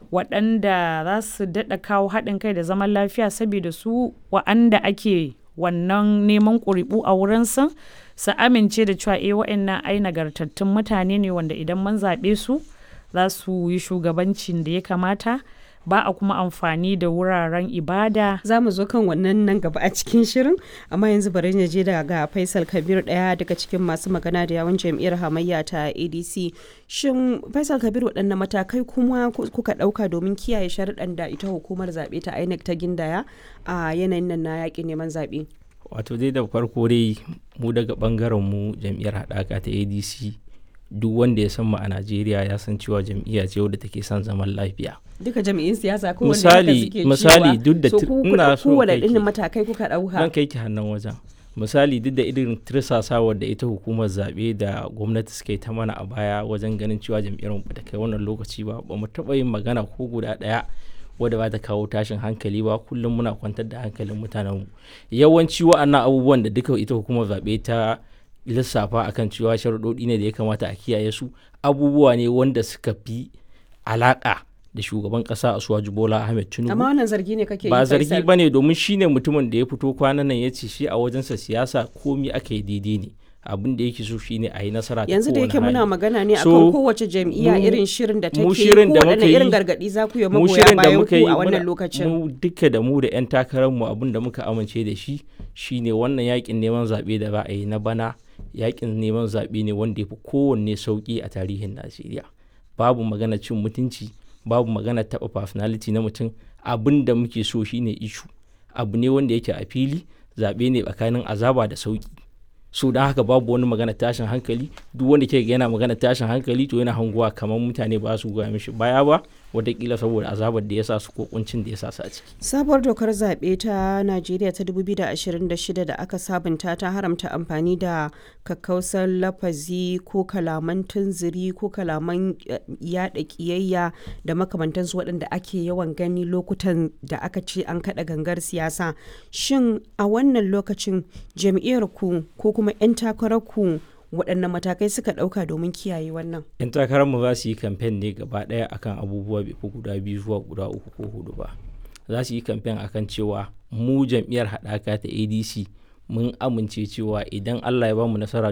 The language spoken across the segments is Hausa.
waɗanda za su daɗa kawo haɗin kai da zaman lafiya saboda su wa'anda ake wannan neman ƙuri'u a wurinsu su amince da cewa eh wa'annan ai nagartattun mutane ne wanda idan mun zaɓe su za su yi shugabancin da ya kamata ba a kuma amfani da wuraren ibada za mu zo kan wannan nan gaba a cikin shirin amma yanzu bari na je daga faisal kabir daya daga cikin masu magana da yawon jam'iyyar hamayya ta adc shin faisal kabir waɗanne matakai kuma kuka ɗauka domin kiyaye sharuɗan da ita hukumar zaɓe ta inec ta gindaya a yanayin nan na yaƙin neman zaɓe wato dai da farko dai mu daga ɓangaren mu jam'iyyar haɗaka ta adc duk wanda ya san mu a Najeriya ya san cewa jam'iyya ce wadda take son zaman lafiya. Duka jam'iyyun siyasa ko misali misali duk da ina so kowane irin matakai kuka dauka. Dan kai ki hannun wajen. Misali duk da irin tirsasawar da ita hukumar zaɓe da gwamnati suka yi ta mana a baya wajen ganin cewa jam'iyyar mu ta kai wannan lokaci ba ba mu taɓa yin magana ko guda ɗaya wadda ba ta kawo tashin hankali ba kullum muna kwantar da hankalin mutanenmu yawanci wa'annan abubuwan da duka ita hukumar zaɓe ta lissafa akan cewa sharuɗoɗi ne da ya kamata a kiyaye su abubuwa ne wanda suka fi alaƙa da shugaban ƙasa a suwaji bola ahmed tinubu amma wannan zargi ne kake ba zargi ba ne domin shine mutumin da ya fito kwanan nan ya ce shi a wajensa siyasa komi aka yi daidai ne abin da yake so shine a yi nasara yanzu da yake muna magana ne akan kowace jam'iyya irin shirin da take ko wadanne irin gargadi za ku yi magoya bayan ku a wannan lokacin mu duka da mu da yan takarar mu abin da muka amince da shi shine wannan yakin neman zabe da ba a yi na bana yakin neman zaɓe ne wanda ya fi kowanne sauƙi a tarihin najeriya babu magana cin mutunci babu magana taɓa personality na mutum abin da muke so shine ishu abu ne wanda yake a fili zaɓe ne tsakanin azaba da sauƙi so don haka babu wani magana tashin hankali duk wanda ke yana magana tashin hankali to yana hanguwa kamar mutane ba su goya mishi baya ba watakila saboda azabar da ya sa su ko kuncin da ya sa su a ciki. Sabuwar dokar zaɓe ta Najeriya ta 2026 da aka sabunta ta haramta amfani da kakkausar lafazi ko kalaman tunziri ko kalaman yaɗa ƙiyayya da makamantansu waɗanda ake yawan gani lokutan da aka ce an kaɗa gangar siyasa. Shin a wannan lokacin jam'iyyar ku ko kuma 'yan takarar ku waɗanne matakai suka ɗauka domin kiyaye wannan 'yan takararmu za su yi kamfen ne gaba ɗaya akan abubuwa bai fi guda biyu zuwa guda uku ko hudu ba za su yi kamfen akan cewa mu jam'iyyar haɗaka ta adc mun amince cewa idan allah ya ba mu nasara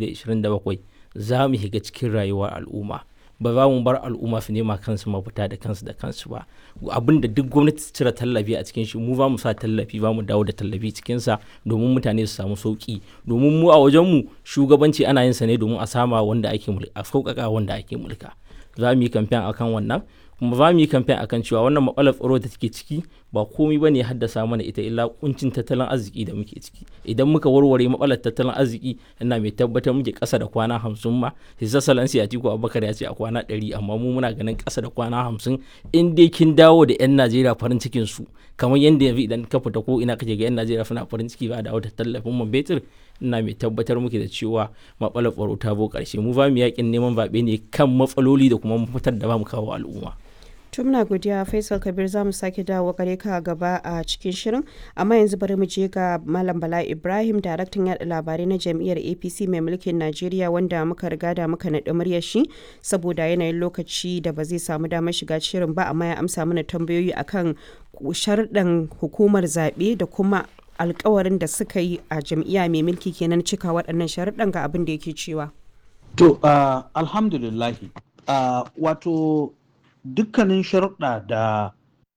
2027 za mu shiga cikin rayuwar al'umma ba za mu bar al'umma su nema kansu mafita da kansu da kansu ba abin da duk gwamnati ta cire tallafi a cikin shi mu ba mu sa tallafi ba mu dawo da tallafi cikin sa domin mutane su samu sauki domin mu a wajen mu shugabanci ana yin sa ne domin a sama wanda ake mulka a sauƙaƙa wanda ake mulka za mu yi kamfen akan wannan kuma za mu yi kamfen akan cewa wannan matsalar tsaro da take ciki ba komai bane ya haddasa mana ita illa kuncin tattalin arziki da muke ciki idan muka warware matsalar tattalin arziki ina mai tabbatar muke ƙasa da kwana hamsin ma hisa salansi a tiku abubakar ya ce a kwana ɗari amma mu muna ganin ƙasa da kwana hamsin in dai kin dawo da 'yan najeriya farin cikin su kamar yadda yanzu idan ka fita ko ina kake ga 'yan najeriya suna farin ciki ba da wata tallafin man betir ina mai tabbatar muke da cewa matsalar tsaro ta bo ƙarshe mu ba mu yakin neman zaɓe ne kan matsaloli da kuma mafitar da ba mu kawo al'umma. tumna godiya faisal kabir za mu sake dawo gare ka gaba a cikin shirin amma yanzu bari mu je ga malam bala ibrahim daraktan yada labarai na jam'iyyar apc mai mulkin najeriya wanda muka riga da muka naɗi muryar shi saboda yanayin lokaci da ba zai samu damar shiga shirin ba amma ya amsa mana tambayoyi akan sharɗan hukumar zaɓe da kuma alkawarin da suka yi a jam'iyya mai mulki kenan cika waɗannan sharuɗan ga abin da yake cewa to uh, alhamdulillahi uh, wato dukkanin sharuɗa da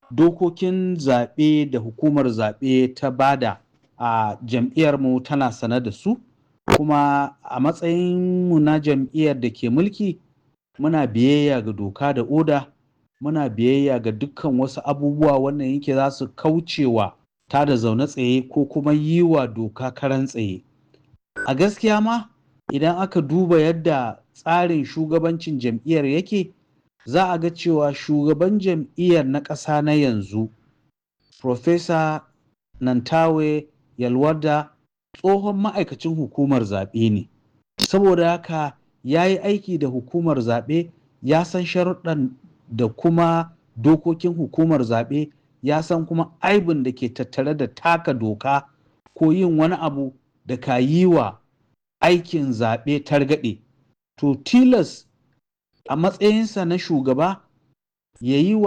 dokokin zaɓe da hukumar zaɓe ta bada a jam'iyyarmu tana sane da su kuma a matsayinmu na jam'iyyar da ke mulki muna biyayya ga doka da oda muna biyayya ga dukkan wasu abubuwa wannan yake za su kaucewa ta da zaune tsaye ko kuma yi wa doka karan tsaye a gaskiya ma idan aka duba yadda tsarin shugabancin jam'iyyar yake za a ga cewa shugaban jam'iyyar na ƙasa na yanzu Profesa Nantawe Yalwada tsohon ma'aikacin hukumar zaɓe ne. Saboda haka ya yi aiki da hukumar zaɓe ya san sharuɗan da kuma dokokin hukumar zaɓe ya san kuma aibin da ke tattare da taka doka ko yin wani abu da ka yi wa aikin zaɓe targaɗe. To tilas a matsayinsa na shugaba ya yi wa